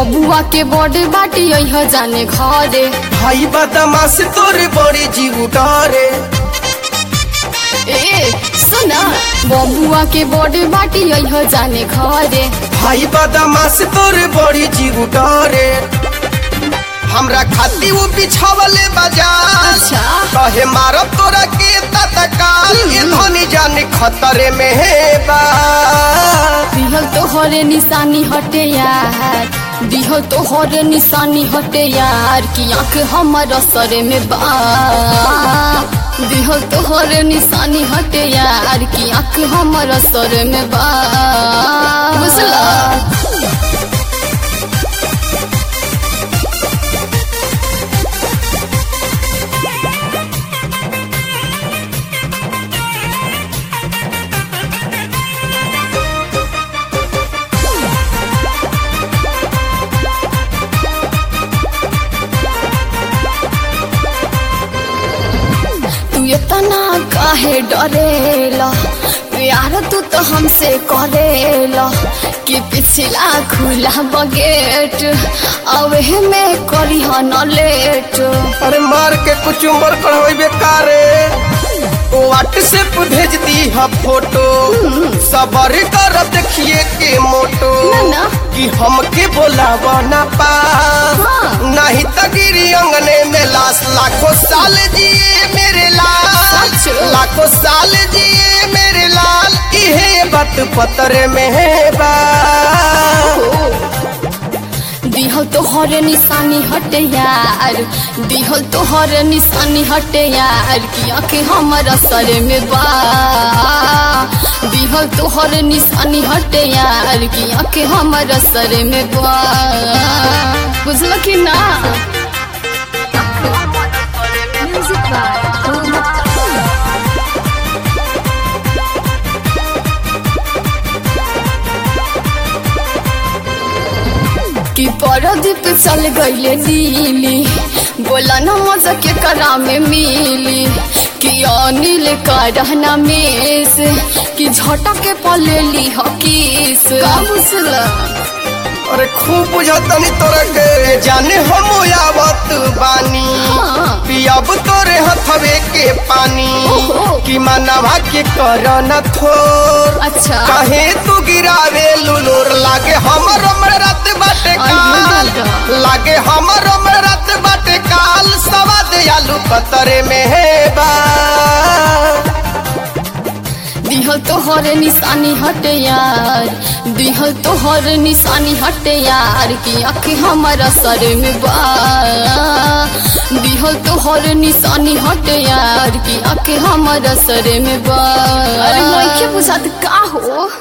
बबुआ के बड़े बाटी यह जाने घरे भाई बदमाश तोरे बड़ी जीव डरे ए सुना बबुआ के बड़े बाटी यह जाने घरे भाई बदमाश तोरे बड़ी जीव डरे हमरा खाती वो बिछावले बाजार अच्छा कहे मारब तोरा के तत्काल ये धनी जाने खतरे में है बा दिहल तोहरे निशानी हटे यार दिहल तोहरे निशानी हटे यार कि आंख हमर असरे में बा दिहल तोहरे निशानी हटे यार कि आंख हमर असरे में बा बुझला तू इतना काहे डरेला प्यार तू तो हमसे करेला कि पिछला खुला बगेट अब में करी न लेट अरे मार के कुछ उम्र कर बेकारे व्हाट्सएप भेज दी है फोटो सबर कर देखिए के मोटो ना, ना। कि हमके बोलावा ना पा हाँ। नहीं तो गिरी अंगने में लाश लाखों साल जिए मेरे लाल सच। लाखों साल जिए मेरे लाल इहे बात पतर में है बा दिहल तोहरे निशानी हटे यार दिहल तोहरे निशानी हटे यार कि आंखें हमर असर में बा दिहल तोहरे निशानी हटे यार कि आंखें हमर असर में बा बुझल कि ना म्यूजिक कि परदीप चल गईले दिल्ली बोला न मजा के करा में मिली कि अनिल का रहना मेस कि झटके पलेली हकीस का बुझला अरे खूब बुझतनी तोरा के जाने हम आवत बानी हाँ। पियब तोरे हथवे के पानी ओहो। कि मनवा के कर न थोर अच्छा कहे तू गिरावे लुलुर लागे हमर उम्र रात बाटे आई काल बेटा। लागे हमर उम्र रात बाटे काल सवाद आलू कतरे में है बा दिहल तोहर निशानी हटे यार दिहल तोहर निशानी हटे यार कि आँखें हमारा सर में बा दिहल तोहर निशानी हटे यार कि आँखें हमारा सर में बा अरे मैं बुझात का हो